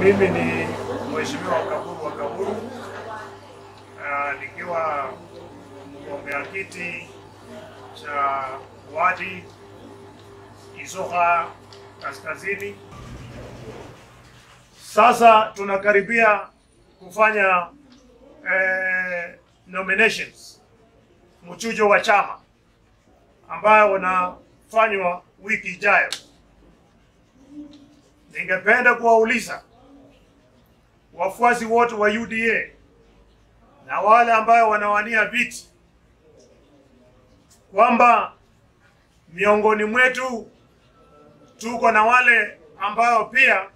Mimi ni Mheshimiwa Kaburu wa Kaburu, uh, nikiwa mgombea kiti cha wadi Isoka Kaskazini. Sasa tunakaribia kufanya eh, nominations mchujo wa chama ambayo unafanywa wiki ijayo. Ningependa kuwauliza wafuasi wote wa UDA na wale ambao wanawania viti kwamba miongoni mwetu tuko na wale ambao pia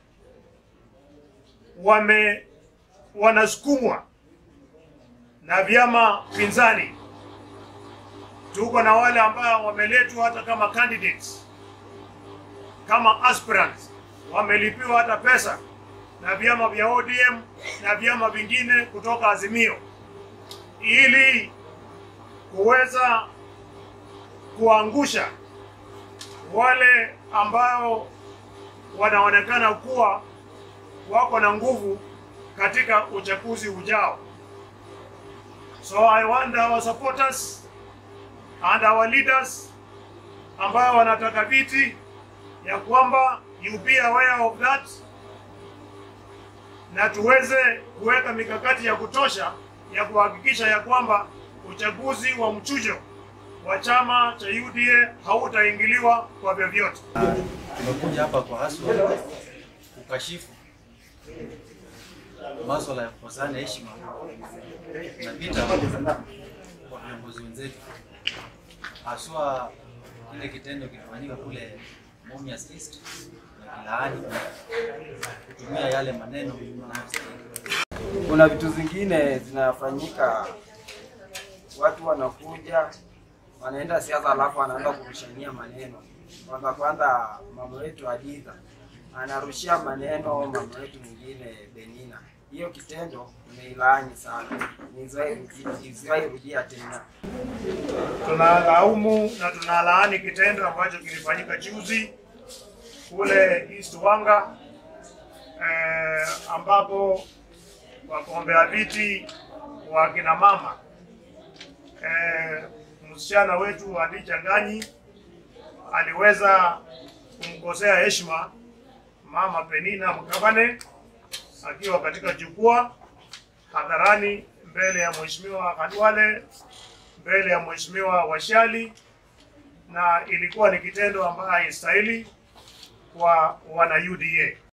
wame wanasukumwa na vyama pinzani. Tuko na wale ambao wameletwa hata kama candidates, kama aspirants, wamelipiwa hata pesa na vyama vya ODM na vyama vingine kutoka Azimio ili kuweza kuangusha wale ambao wanaonekana kuwa wako na nguvu katika uchaguzi ujao. So I want our supporters and our leaders ambao wanataka viti ya kwamba you be aware of that na tuweze kuweka mikakati ya kutosha ya kuhakikisha ya kwamba uchaguzi wa mchujo wa chama cha UDA hautaingiliwa kwa vyovyote. Tumekuja hapa kwa haswa kukashifu maswala ya kukosana heshima na vita kwa viongozi wenzetu, haswa kile kitendo kilifanyika kule Mumias East na kilaani kutumia yale maneno yanayostahili. Kuna vitu zingine zinafanyika, watu wanakuja wanaenda siasa, alafu wanaanza kurushania maneno. Kwanza kwanza, mama wetu Haditha anarushia maneno mama wetu mwingine Benina. Hiyo kitendo nimeilaani sana, isiwahi rudia tena. Tunalaumu na tunalaani kitendo ambacho kilifanyika juzi kule East Wanga eh, ambapo wagombea viti wa kina mama eh, msichana wetu Hadija Ng'anyi aliweza kumkosea heshima mama Penina Mkabane akiwa katika jukwaa hadharani mbele ya mheshimiwa Khalwale, mbele ya mheshimiwa Washali, na ilikuwa ni kitendo ambayo haistahili kwa wana UDA.